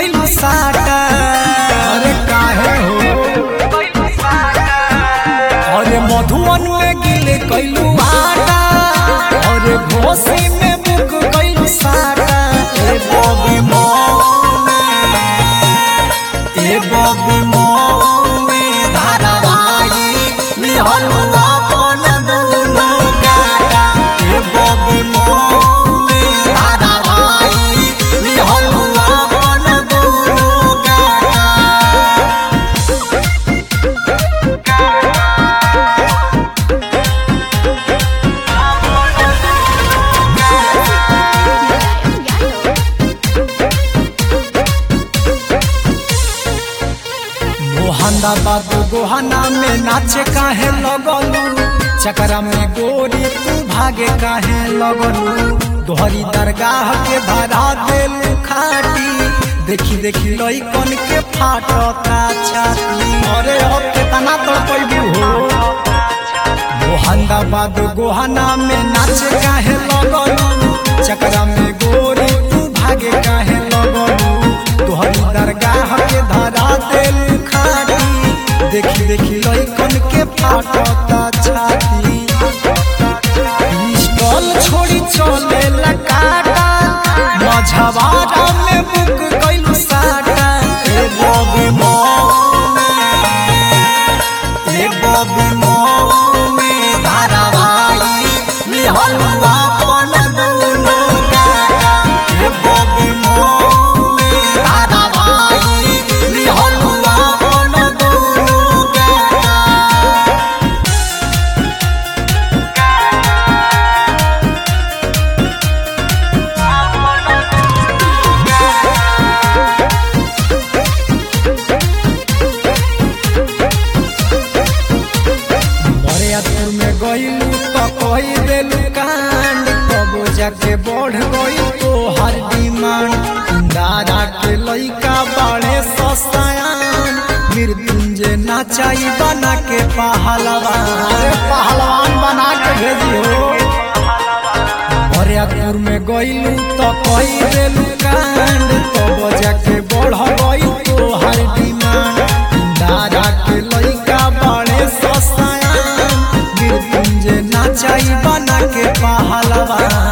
कैलू साटा अरे काहे हो अरे मधुवन में गिले कैलू आटा अरे घोसी में बुक कैलू साटा ए बॉबी मौने ए बॉबी मौने धारावाई निहलुआ पन दुनु गाटा ए बॉबी मौने धारावाई निहलुआ पन दुनु गाटा मोहनाबाद गोहाना में नाचे काहे लगलू चकरा में गोरी तू भागे काहे लगलू दोहरी दरगाह के धरा देलू खाटी देखी देखी लइकन के फाटता छाती अरे अब केतना तड़पैबू हो मोहनाबाद गोहाना में नाचे काहे लगलू चकरा में गोरी तू भागे काहे लगलू तोहरी दरगाह के धरा देलू खाटी देखी देखी लइकन के फाटता छाती पिस्टल छोड़ी चले लकाटा मझवारा में बुक कैलू साटा ए बॉबी मौने ए बॉबी मौने धारावाई निहलुआ पन दुनु गाटा ए बॉबी मौने धारावाई निहलुआ पन दुनु गाटा बरियातपुर में गईलू तो कही देलू कांड कबो जाके बढ़ गई तो हर डिमांड दादा के लइका बड़े सस्तायान मृत्युंजय नाचाई बना के पहलवान अरे पहलवान बना के भेजी हो बरियातपुर में गईलू तो कही देलू कांड कबो जाके बढ़ गई तो हर डिमांड दादा के लइका बड़े सस्तायान मृत्युंजय नाचाई बना के पहलवान